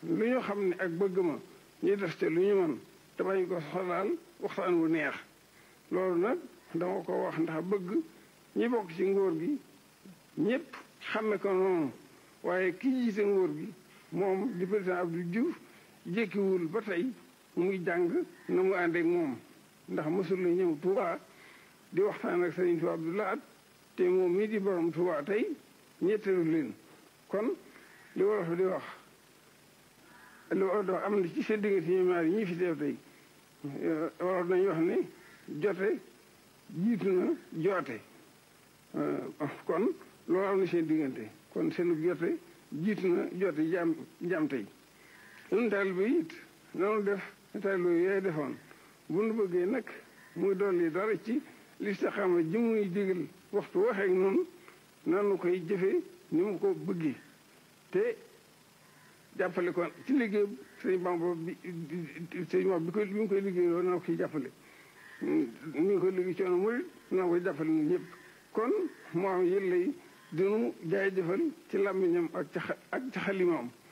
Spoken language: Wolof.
lu ñu xam ne ak bëgg ma ñu def te lu ñu mën te bañ ko xolaal waxtaan wu neex loolu nag dama ko wax ndax bëgg ñi bokk ci ngóor gi ñëpp xame ko noonu waaye ki jiite ngóor gi moom di président Abdou Diouf jékkiwul ba tey muy jàng na mu ànd ak moom ndax mësul la ñëw Touba di waxtaan ak Sëriñ Tuubaa Abdou Lahad te moom mii di borom Touba tey ñetteelu leen kon li wolof di wax li wolof di wax am na ci seen diggante ñoom ñaar ñii fi teew tey wolof nañu wax ne jote jiitu na joote kon loolu am na seen diggante kon seenu jote jiitu na joote jaam jaam tey ñun taal bi it nanu def taal yooyu defoon bu nu bëggee nag muy dolli dara ci listaxaama ji muy digal waxtu waxeek noonu nanu koy jëfe ni mu ko bëggee te jàppale ko ci liggéey sëñ Bamba bi sëñ Bamba bi ko bi mu koy liggéey loolu na ko ciy jàppale mi ngi koy liggéey coono murit na koy jàppale ñun ñëpp kon moo am yëllay dinu jaay jëfal ci làmmiñam ak ci ak ci xalimaam